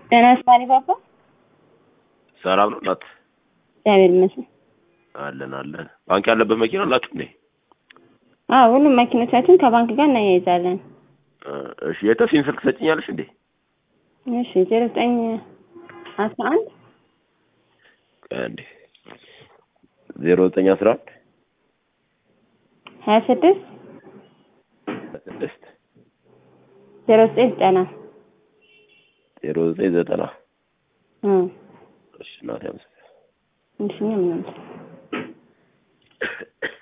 ደህና ስማሪ ባባ ሰላም ነው እናት? እግዚአብሔር ይመስገን። አለን አለን። ባንክ ያለበት መኪና አላችሁ እንዴ? አዎ ሁሉም መኪኖቻችን ከባንክ ጋር እናያይዛለን። እ፣ እሺ የተሲን ስልክ ሰጭኛለሽ እንዴ? እሺ ዜሮ ዘጠኝ አስራ አንድ እንዴ ዜሮ ዘጠኝ አስራ አንድ ሀያ ስድስት ስድስት ዜሮ ዘጠኝ ዘጠና ዜሮ ዘጠኝ ዘጠና እ እሺ እናቴ አመሰግናለሁ። እሺ እኛም እናመሰግናለን።